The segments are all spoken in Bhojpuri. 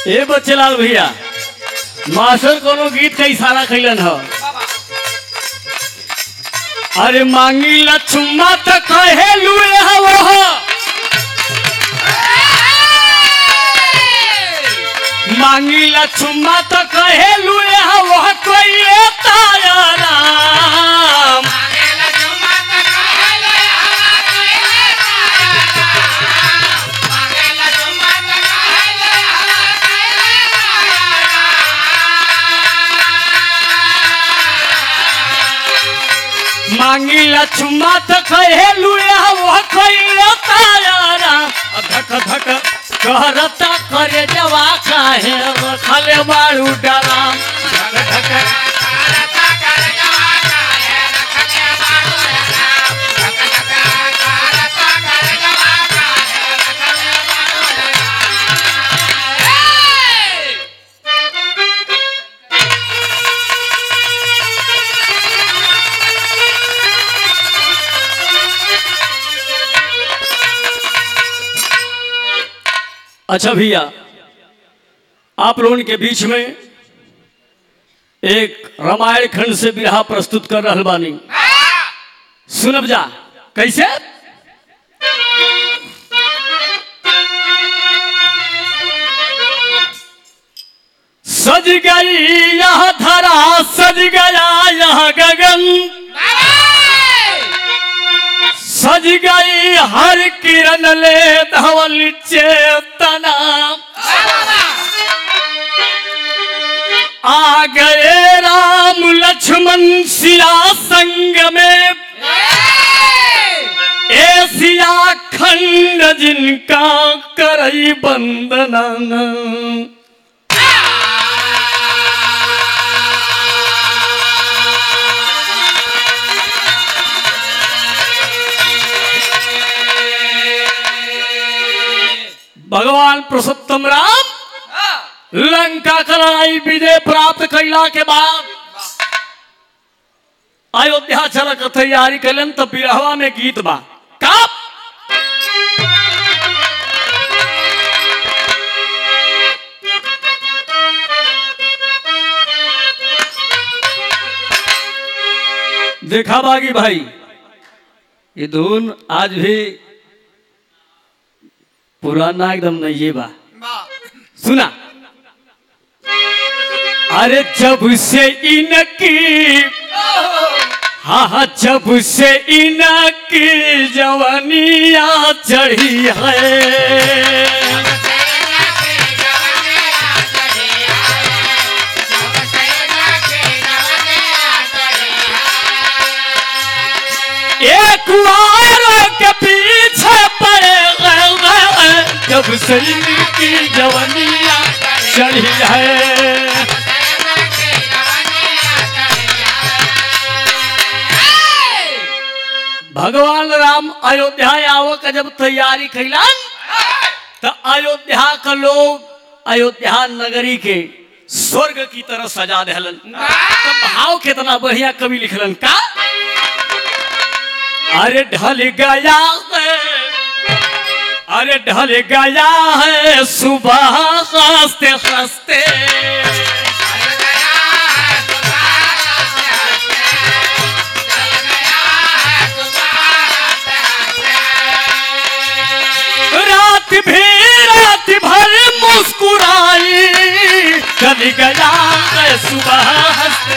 ए बच्चेलाल भैया मास्टर कोनो गीत के इशारा कैलन ह अरे मांगी ला चुम्मा त कहे लुए हवो ह मांगी ला चुम्मा त कहे लुए हवो ह कोई ताया राम मांगी ला चुम्मा त कहे लुए हवो ह कोई ताया राम धक धक कहरता करे जवा काहे रखले बाड़ू डराम धक धक अच्छा भैया आप लोगों के बीच में एक रामायण खंड से बिरहा प्रस्तुत कर रहल बानी सुनब जा कैसे सज गई यह धरा सज गया यह गगन सज गई हर किरण ले धवल चेतना आ गए राम लक्ष्मण सिया संग में एशिया खंड जिनका करई बंदना भगवान पुरुषोत्तम राम लंका का लड़ाई विजय प्राप्त कैला के बाद अयोध्या चल के तैयारी कैलन तो बिरहवा में गीत बा का देखा बागी भाई ये धुन आज भी पुराना एकदम नहीं ये बा सुना अरे जब से इनकी हाँ हाँ जब से इनकी जवानिया चढ़ी है एक वार के पीछे पड़े गए जब से इनकी जवानिया चढ़ी है भगवान राम अयोध्या आवो का जब तैयारी कैलन तो अयोध्या का लोग अयोध्या नगरी के स्वर्ग की तरह सजा दहलन तो भाव कितना बढ़िया कवि लिखलन का अरे ढल गया है अरे ढल गया है सुबह हंसते हंसते रात भी रात भर मुस्कुराई चल गया है सुबह हंसते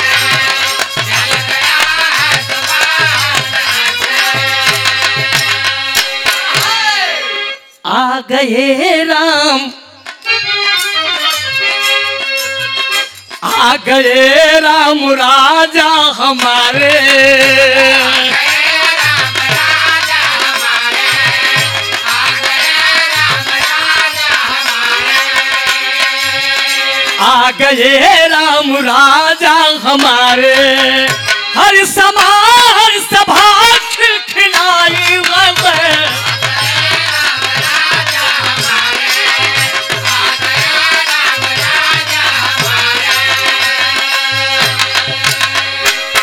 आ गए राम आ गए राम राजा हमारे आ गए राम राजा हमारे हर समा हर सभा खिलाई गए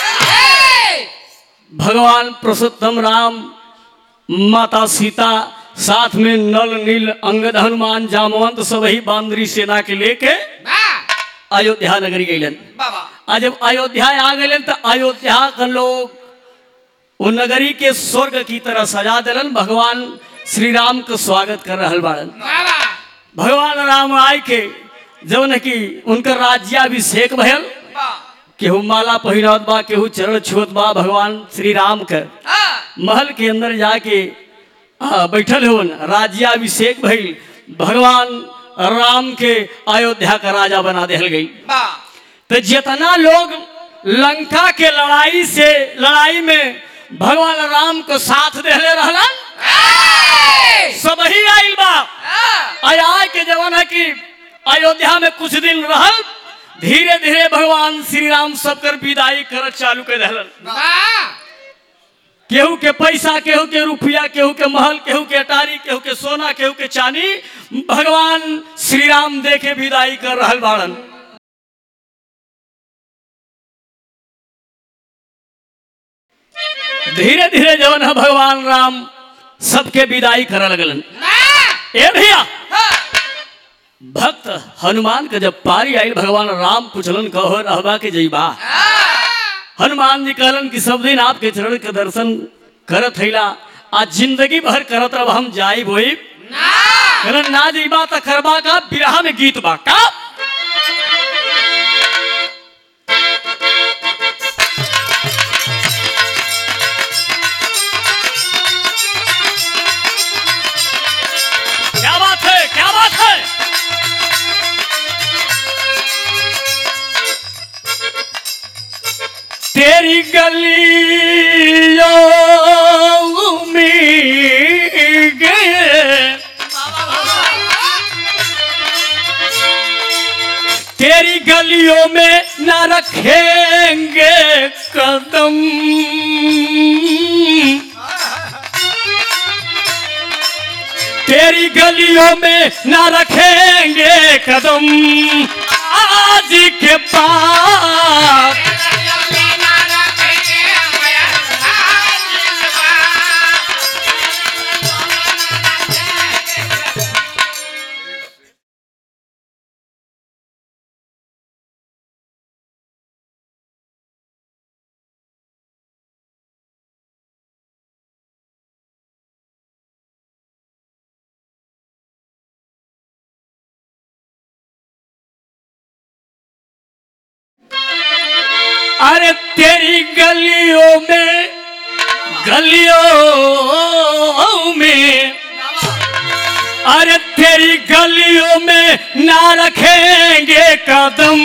भगवान पुरुषोत्तम राम माता सीता साथ में नल नील अंगद हनुमान जामवंत सबही बांदरी सेना के लेके वाह अयोध्या नगरी गईलन बाबा आ जब अयोध्या आ गए तो अयोध्या के लोग वो नगरी के स्वर्ग की तरह सजा दिलन भगवान श्री राम के स्वागत कर रहल बाड़न बाबा भगवान राम आय के जौन कि उनकर राज्याभिषेक भयल वाह केहू माला पहिरत बा केहू चरण छुअत बा भगवान श्री राम के हाँ महल के अंदर जाके आ, बैठल होन राज्याभिषेक भइल भगवान राम के अयोध्या का राजा बना देहल गई वाह तो जितना लोग लंका के लड़ाई से लड़ाई में भगवान राम को साथ देले रहलन सब ही आइल बा आय के जमाना की अयोध्या में कुछ दिन रहल धीरे धीरे भगवान श्री राम सबकर विदाई कर चालू कर दिलन वाह केहू के पैसा केहू के रुपया केहू के महल केहू के अटारी केहू के सोना केहू के चांदी भगवान श्री राम दे के विदाई कर रहल बाड़न धीरे धीरे जवन है भगवान राम सबके विदाई करे लगलन ए भैया भक्त हनुमान के जब पारी आयल भगवान राम पूछलन कहो रहबा के जईबा हनुमान जी कहलन कि सब दिन आपके चरण के दर्शन करत हैला आज जिंदगी भर करत रह हम जाई बोई कहलन ना जईबा त करबा का बिरहा में गीत बा का क्या बात है क्या बात है तेरी गलियों में गए तेरी गलियों में न रखेंगे कदम तेरी गलियों में न रखेंगे कदम आज के बाद अरे तेरी गलियों में गलियों में अरे तेरी गलियों में ना रखेंगे कदम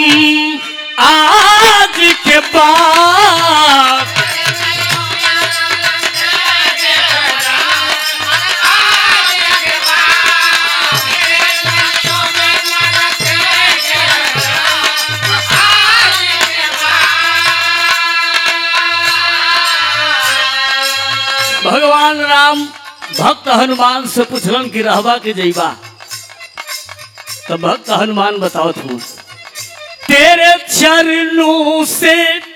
आज के बाद भगवान राम भक्त हनुमान से पूछलन कि रहबा के जईबा तो भक्त हनुमान बताओ तू तेरे चरणों से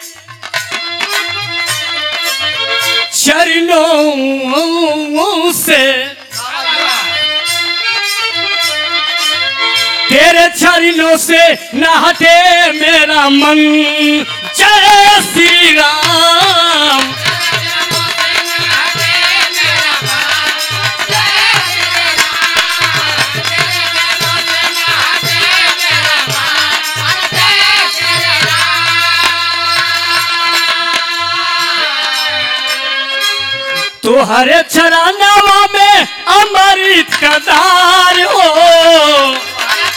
चरणों से तेरे चरणों से न हटे मेरा मन जय श्री राम तुहरे चरणवा में अमृत कदार हो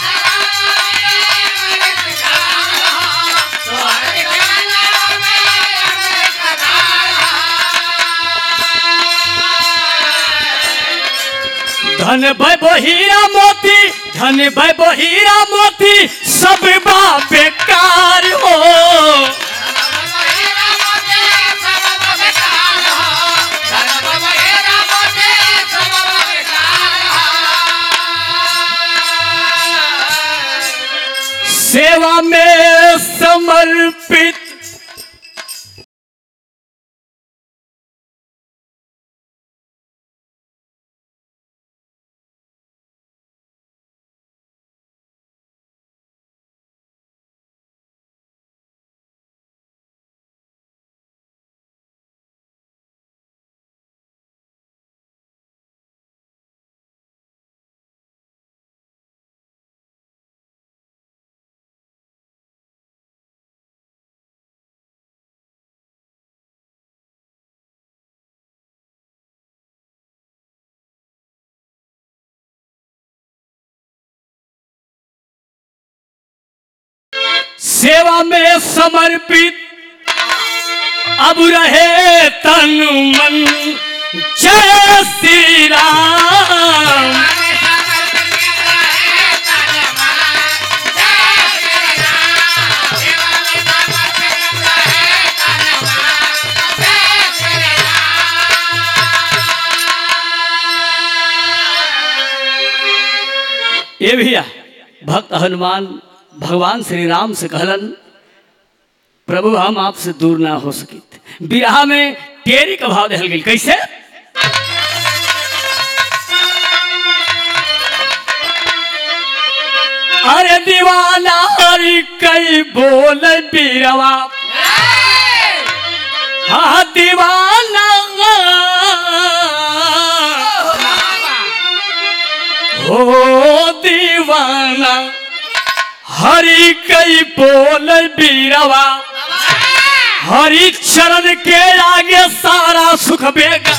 धन भय हीरा मोती धन भय हीरा मोती सब बा बेकार हो सेवा में समर्पित सेवा में समर्पित अब रहे तन मन जय श्री राम ये भैया भक्त हनुमान भगवान श्री राम से कहलन प्रभु हम आपसे दूर ना हो सकित बिरहा में टेरी का भाव दहल गई कैसे अरे दीवाना हरि कई बोल बीरवा हाँ दीवाना हो दीवाना हरि कई बोल बीरवा हरि चरण के आगे सारा सुख बेगा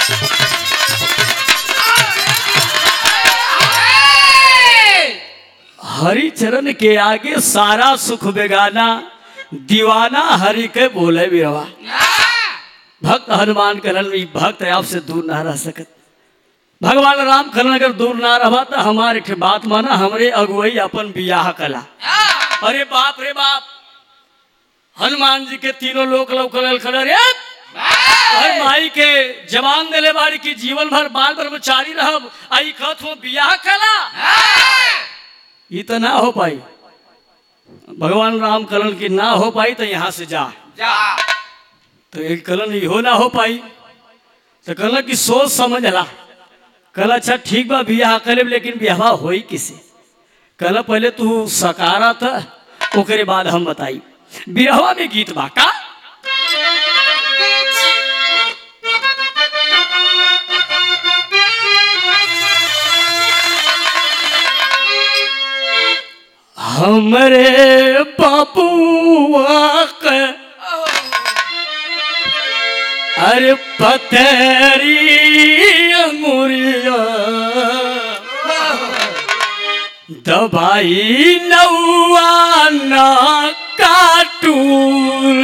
हरि चरण के आगे सारा सुख बेगाना दीवाना हरि के बोले बीरवा भक्त हनुमान करन भी भक्त आपसे दूर ना रह सकत भगवान राम करन अगर दूर ना रहा तो हमारे के बात माना हमरे अगुवई अपन बियाह कला अरे बाप रे बाप हनुमान जी के तीनों लोक लौकल खड़े रे अरे माई के जवान दिले बाड़ी की जीवन भर बाल ब्रह्मचारी रहब आई कहत हो बियाह कला ये तो ना हो पाई भगवान राम कलन की ना हो पाई तो यहाँ से जा तो एक कलन इहो ना हो पाई तो कहला कि सोच समझ ला कल अच्छा ठीक बा बियाह करे लेकिन बियाह होई किसे कल पहले तू सकारा था ओकरे बाद हम बताई बिरहवा में गीत बा का हमरे बाबुआ के अरे पतरी अंगुरिया दबाई नौआ ना काटूर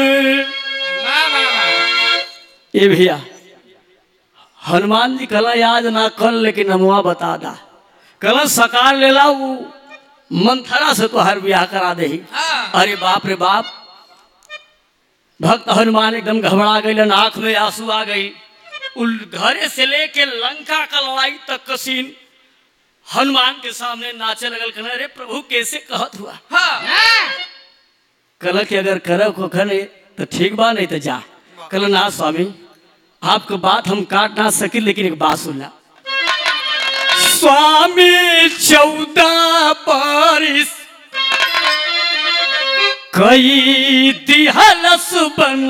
ये भैया हनुमान जी कला याद ना कर लेकिन हमुआ बता दा कल सकार लेला वो मंथरा से तो हर ब्याह करा दे अरे बाप रे बाप भक्त हनुमान एकदम घबरा गई आंख में आंसू आ गई उल घरे से लेके लंका का लड़ाई तक कसीन हनुमान के सामने नाचे लगल कहने अरे प्रभु कैसे कहत हुआ कल कि अगर करब को खने तो ठीक बा नहीं तो जा कल ना स्वामी आपको बात हम काट ना सके लेकिन एक बात सुनना स्वामी चौदह बारिश कई दिहलस बन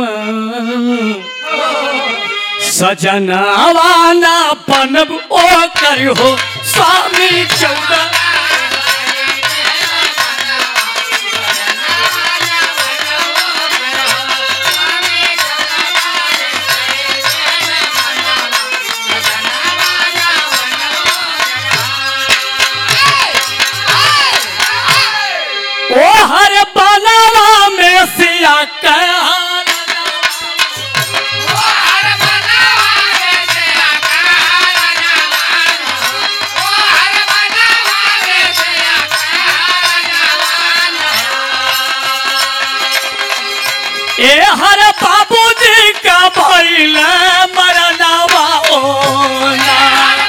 सजनावाना बनब ओ कर हो स्वामी चौदह ओ हर बनवा में सिया कहल ए हर बाबूजी का भइल मरनावा ओ ना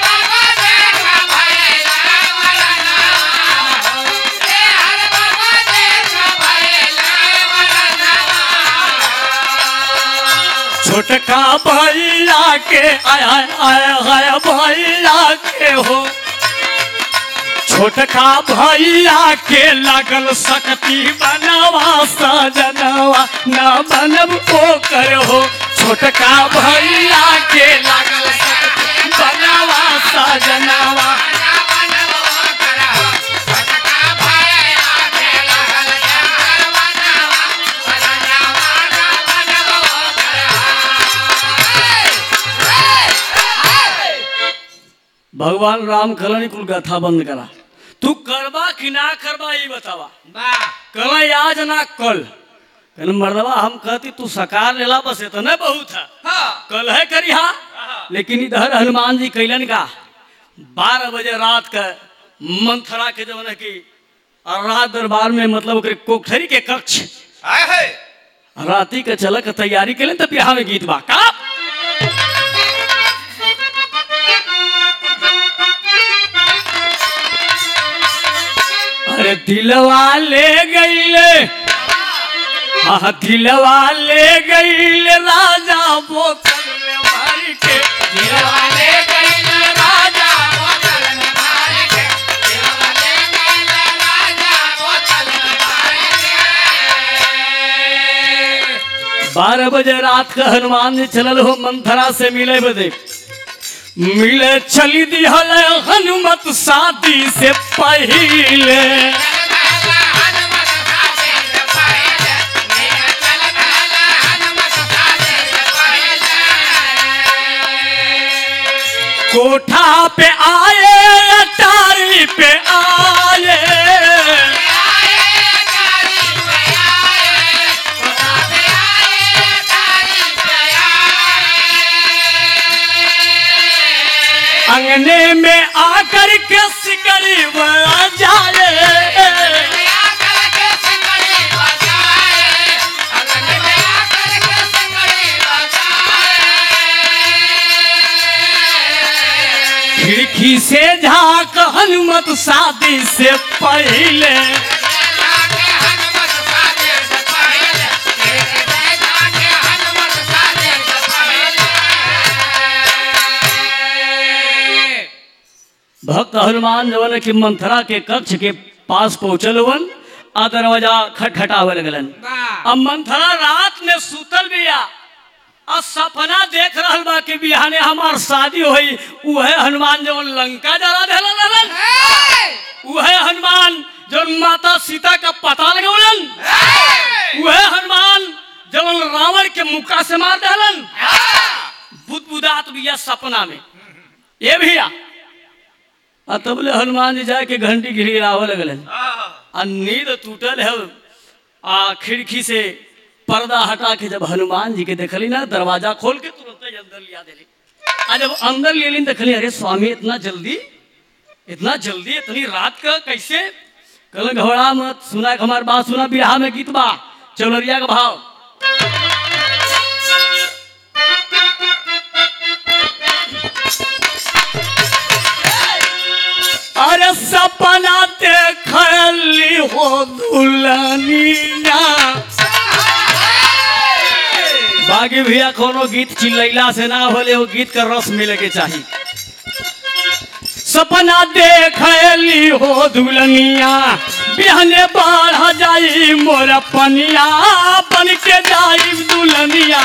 छोटका भैया के आया आया आया भैया के हो छोटका भैया के लगल सकती बनवा सजनवा ना बनब ओ कर हो छोटका भैया के लगल सकती बनवा सजनवा भगवान राम कलनी कुल गाथा बंद करा तू करबा कि ना करबा ये बतावा वाह कल आज ना कल कहने मर्दवा हम कहती तू सकार लेला बस इतना बहुत है हाँ कल है करी हा लेकिन इधर हनुमान जी कैलन का बारह बजे रात का मंथरा के जवन है कि रात दरबार में मतलब ओकरे कोठरी के कक्ष आए है राती के चल के तैयारी कैलन तो बिहार में गीत बा का अरे दिलवा ले गईले हाँ दिलवा ले गईले राजा बोतल में भर के दिलवा ले गईले राजा बोतल में भर के दिलवा ले गईले राजा बोतल में भर के बारह बजे रात का हनुमान जी चलल हो मंथरा से मिले बदे मिले चली दिहल हनुमत शादी से पहले कोठा पे आए अटारी पे आए अंगने में आकर के सिकरी बड़ा जाए खिड़की से झाक हनुमत शादी से पहले भक्त हनुमान जवन की मंथरा के कक्ष के पास पहुंचल वन आ दरवाजा खटखटावे लगलन अब मंथरा रात में सुतल बिया आ सपना देख रहल बा कि बिहाने हमार शादी होई उहे हनुमान जवन लंका जला देला रहलन उहे हनुमान जवन माता सीता का पता लगौलन उहे हनुमान जवन रावण के मुक्का से मार देलन बुदबुदात बिया सपना में ये भैया आ तबले हनुमान जी जाके घंटी गिरावे लगलन आ नींद टूटल है आ खिड़की से पर्दा हटा के जब हनुमान जी के देखली ना दरवाजा खोल के तुरंत ही अंदर लिया देली आ जब अंदर ले ली देखली अरे स्वामी इतना जल्दी इतना जल्दी इतनी रात का कैसे कल घबरा मत सुना के हमार बात सुना बिरहा में गीत बा चौलरिया का भाव अरे सपना देखली हो दुल्हनिया बाकी भैया कोनो गीत चिल्लैला से ना होले वो गीत का रस मिले के चाहिए सपना देखली हो दुल्हनिया बिहने बाढ़ जाई मोर पनिया बन के जाई दुल्हनिया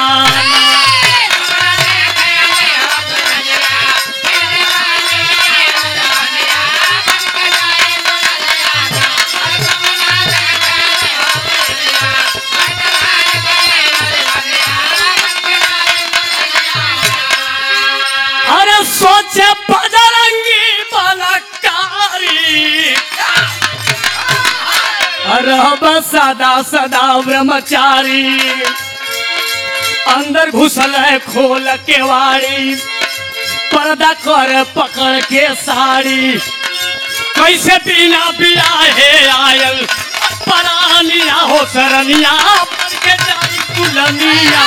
अरे सोचे बजरंगी बलकारी रहब सदा सदा ब्रह्मचारी अंदर घुसल है खोल के वाड़ी पर्दा कर पकड़ के साड़ी कैसे बिना बियाहे आयल परानिया हो सरनिया बन के जाई दुल्हनिया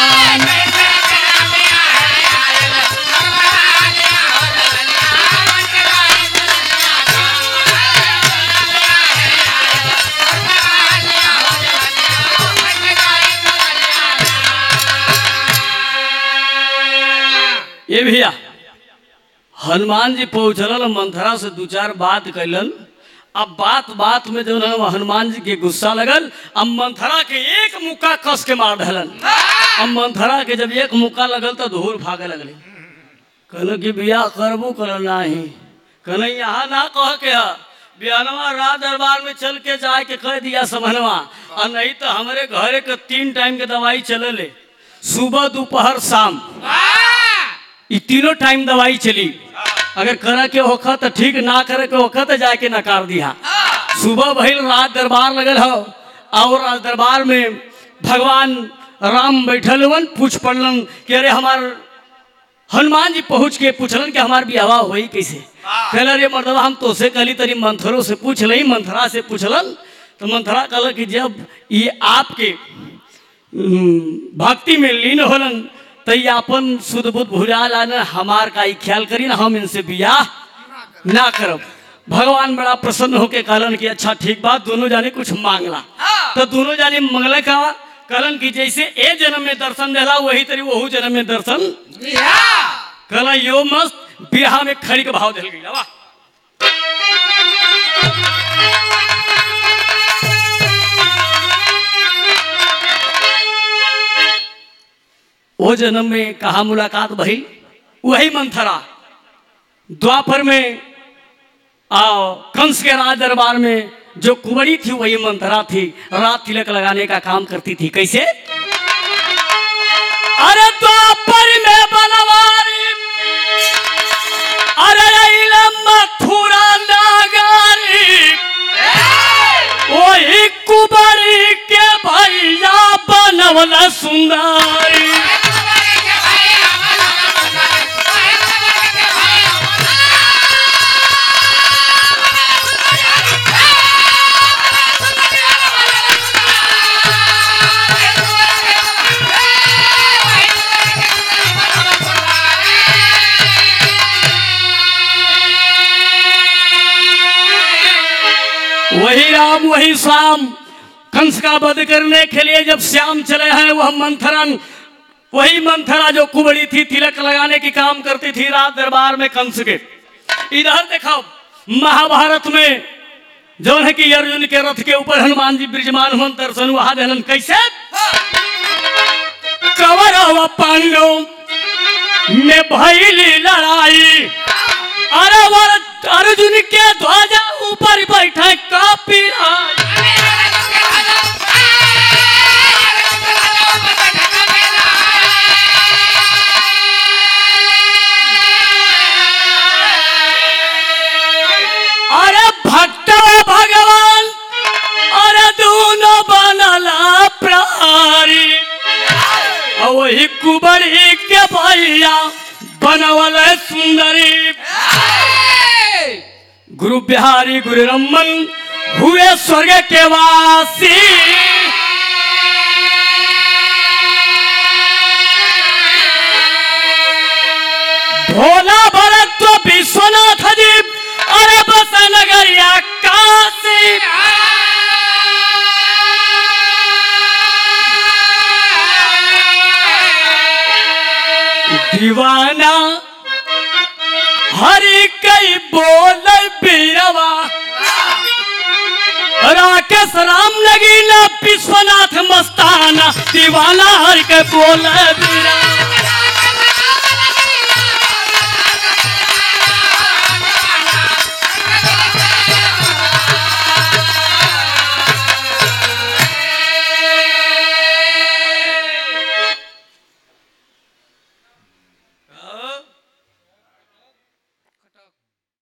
ये भैया हनुमान जी पहुंचलन मंथरा से दू चार बात कैलन अब बात बात में जो है हनुमान जी के गुस्सा लगल अब मंथरा के एक मुक्का कस के मार धलन अब मंथरा के जब एक मुक्का लगल तो धूल भागे लगले कहल कि बियाह करबू कर नाही कहल यहाँ ना कह के है बिहानवा रात दरबार में चल के जाए के कह दिया समनवा और नहीं तो हमारे घरे के तीन टाइम के दवाई चले सुबह दोपहर शाम ये तीनों टाइम दवाई चली अगर करे के होखा तो ठीक ना करे के होखा तो जाके नकार दिया सुबह भइल रात दरबार लगल हो और रात दरबार में भगवान राम बैठल हुवन पूछ पड़लन कि अरे हमार हनुमान जी पहुँच के पूछलन कि हमार बियावा होई कैसे कहल अरे मर्दवा हम तोसे कहली तरी मंथरों से पूछ लई मंथरा से पूछलन तो मंथरा कहल कि जब ये आपके हम्म, भक्ति में लीन होलन तो ये अपन शुद्ध बुद्ध भुला लाना हमार का ही ख्याल करी ना हम इनसे बियाह ना करब भगवान बड़ा प्रसन्न होके कहलन कि अच्छा ठीक बात दोनों जाने कुछ मांगला तो दोनों जाने मंगले का कहलन कि जैसे ए जन्म में दर्शन देला वही तरी वहू जन्म में दर्शन कहला यो मस्त बिरहा में खड़ी के भाव दिल गई वाह वो जन्म में कहा मुलाकात भई वही मंथरा द्वापर में आओ कंस के राज दरबार में जो कुंवरी थी वही मंथरा थी रात तिलक लगाने का काम करती थी कैसे अरे द्वापर में बनवारी अरे अइले मथुरा नागारी वही कुबरी के भैया बनवल सुंदरी वही राम वही श्याम कंस का वध करने के लिए जब श्याम चले हैं वह मंथरन वही मंथरा जो कुबड़ी थी तिलक लगाने की काम करती थी रात दरबार में कंस के इधर देखो महाभारत में जो है कि अर्जुन के रथ के ऊपर हनुमान जी विराजमान हुन दर्शन वहां दहलन कैसे कवर पांडव में भैली लड़ाई अरे वर अर्जुन के ध्वजा ऊपर बैठे कापी अरे भक्त भगवान अरे दोनों बनला प्रहारी और वही कुबरी के भैया बनवल सुंदरी गुरु बिहारी गुरु रमन हुए स्वर्ग के वासी भोला भरत तो विश्वनाथ जी अरे बस नगरिया काशी दीवाना हरि कई बोल बीरवा राकेश राम लगी ना विश्वनाथ मस्ताना दीवाना हर के बोल बीरवा